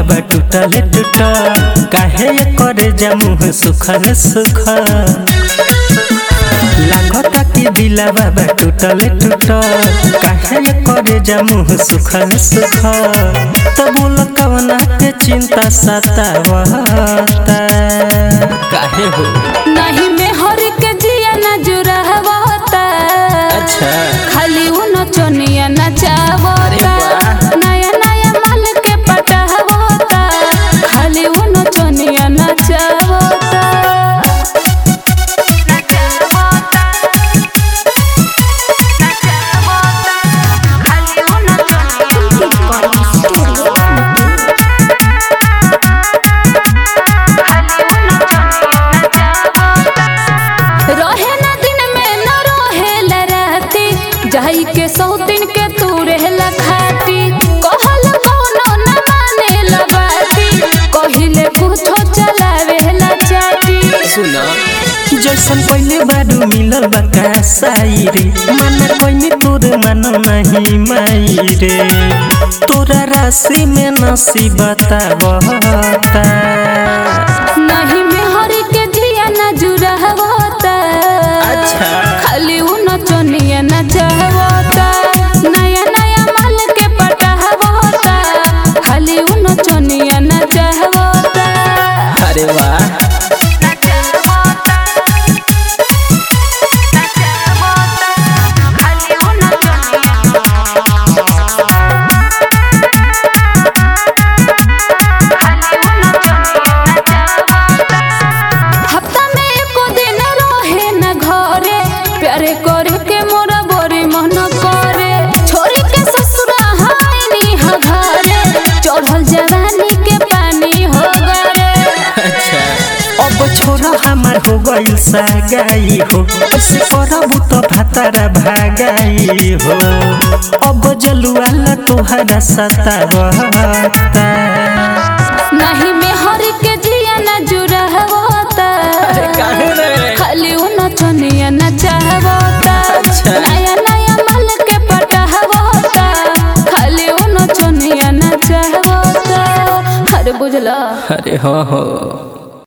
बा टूटल टूटल काहे करे जमुह सुखल सुखल लागता कि दिला बाबा टूटल टूटल काहे करे जमुह सुखल सुखल तो बोल कवना के चिंता सतावता काहे हो नहीं में हर के जिया न जुड़ावता अच्छा खाली उन चोनिया अरे नचावता वाह। नया नया माल के पटावता खाली उन चोनिया नचावता रहे न दिन में न रहे राती जाई के सौ दिन के तू रहेला खाती कहल कौनो न माने बाती कहिले कुछो चलावेला चाटी सुना जैसन पहले बारू मिलल बा कासाई रे मन कोइने तोर मन नहीं माई रे तोरा राशि में नसीब बतावता नहीं में हरी के जिया न जुड़ावता अच्छा खाली उन चोनिया न चाहवता नया नया माल के पटावता खाली उन चोनिया न चाहवता अरे वाह हफ्ता में एको दिन रहे न घरे प्यारे करे के मोरा बड़ी मन करे छोरी के ससुरा हाय नी ह घरे चढ़ल जवानी के पानी हो गरे अच्छा अब छोरा हमार हो गइल सागाई हो ऐसे करबू तो भातारा भागाई हो अब जलुआ तोहरा सतावता नहीं में हर के जिया न जुड़ा होता काहे रे? खाली उन चनिया न चाहवता अच्छा। नया नया माल के पटावता खाली उन चनिया न चाहवता अरे बुझला अरे हाँ हो